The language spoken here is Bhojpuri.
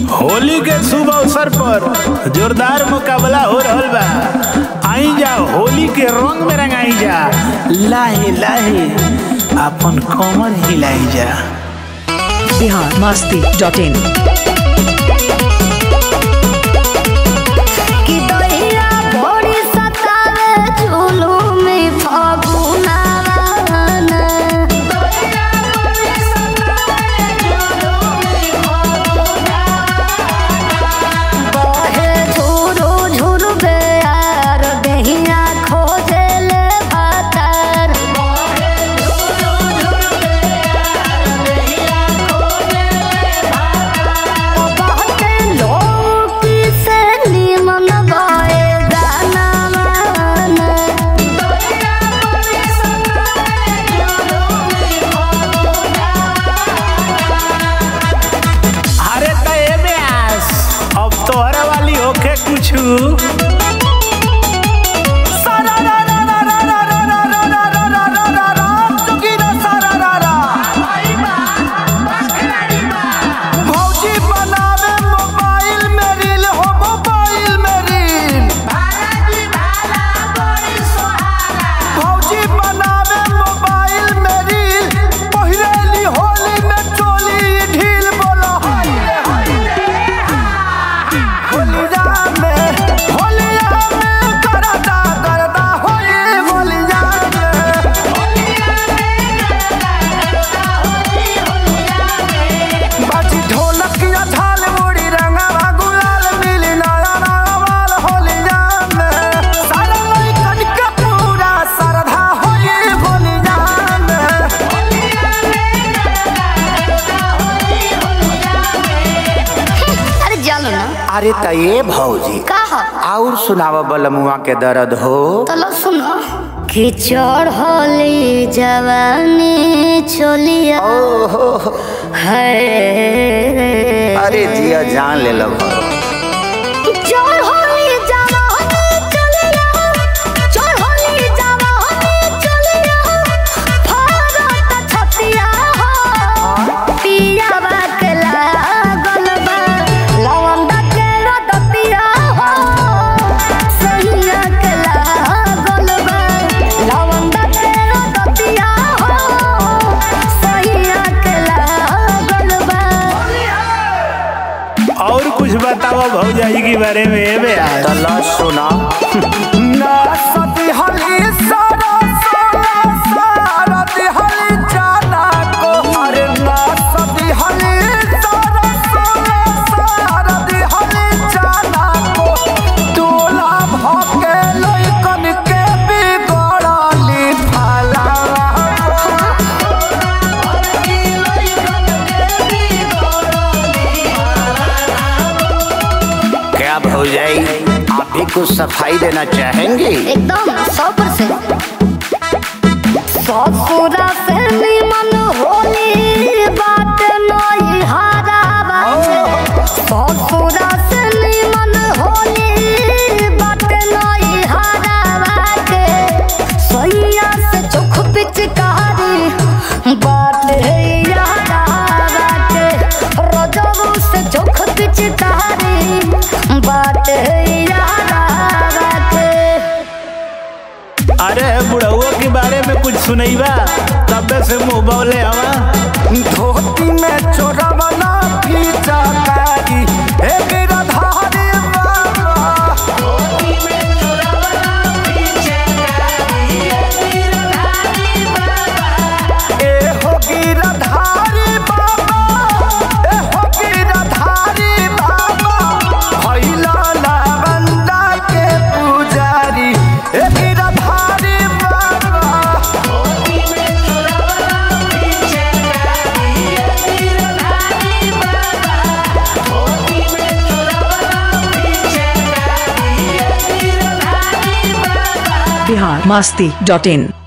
होली के शुभ अवसर पर जोरदार मुकाबला हो रहल बा आई जा होली के रंग में रंगाई जा लाहे लाहे अपन कमर हिलाई जा बिहार मस्ती डॉट इन कि दहिया भोरी सतावे झुलुम फगुनावन बहे झुरु झुरु बेयार दहिया खोजेले भातार बहुते लोग से निमन गए गानावन अरे त एमे आस अब तोहरा वाली होके कुछ भौजी बनावे मोबाइल में रील हो मोबाइल में रील भौजी बनावे मोबाइल में रील पहिरेली होली में चोली ढील बोलो होलिया में होलिया में करदा करदा होली होलिया में बाजी ढोलक या झाल मुड़ी रंगवा गुलाल मिली नया नवाल होलिया में सारा लइकन के पूरा श्रद्धा होई होलिया में अरे जानो ना अरे त ये भौजी का हो और सुनाव बलमुआ के दर्द हो तलो सुनो कि चढ़ली जवानी चलिया ओहो है अरे जिया जान ले लो चढ़ली जवानी चलिया चढ़ली जवानी चलिया भारत छतिया हो पिया बाकला गलबा लवंदा के रदतिया हो सैया के गलबा लवंदा के रदतिया हो सैया के गलबा और कुछ बताओ भौजाई के बारे में एमे आस तला सुना ना सती हली सारा सारा सारा दिहली जाना को अरे ना सती हली सारा सारा सारा दिहली जाना को दूल्हा भके लइकन के बिगड़ली फला क्या भौजाई आप भी कुछ सफाई देना चाहेंगे एकदम सौ परसेंट ससुरा से निमन होली बात नई हारा बाटे ससुरा से निमन होली बात नई हारा बाटे सैया से चोख पिचकारी बात है यारा बाटे रजबू से चोख पिचकारी बात है यारा बाटे अरे बुढ़उआ के बारे में कुछ सुनैबा तबे से मुंह बौले हवा धोती में चोरवना फीचा कारी हे गिरधारी बाबा ए हो गिरधारी बाबा ए हो गिरधारी बाबा भैला लावंदा के पुजारी ए गिरधारी बाबा बिहार मस्ती डॉट इन